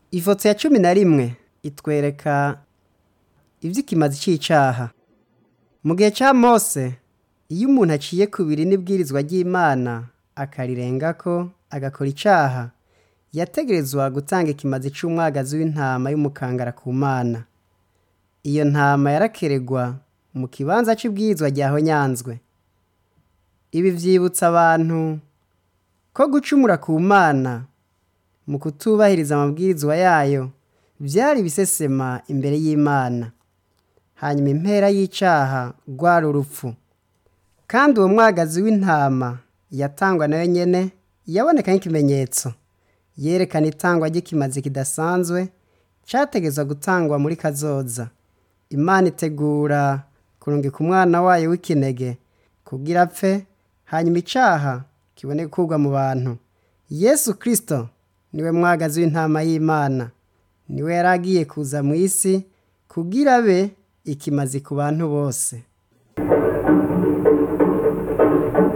ifoto ya cumi na rimwe itwereka ivy'ikimazi c'icaha mu gihe ca mose iyo umuntu aciye ku biri n'ibwirizwa ry'imana akarirengako agakora icaha yategerezwa gutanga ikimazi c'umwagazi w'intama y'umukangara ku mana iyo ntama yarakeregwa mu kibanza c'ibwirizwa ryahonyanzwe ibi vyibutsa abantu ko gucumura ku mana mu kutubahiriza amabwirizwa yayo vyari ibisesema imbere y'imana hanyuma impera y'icaha rwari urupfu kandi uwo mwagazi w'intama yatangwa nayo nyene yaboneka nk'ikimenyetso yerekana itangwa ry'ikimazi kidasanzwe categezwa gutangwa muri kazoza imana itegura kurungika umwana wayo w'ikinege kugira apfe hanyuma icaha kibone gukurwa mu bantu yesu kristo niwe mwagazi w'intama y'imana niwe yari agiye kuza mu isi kugira abe ikimazi ku bantu bose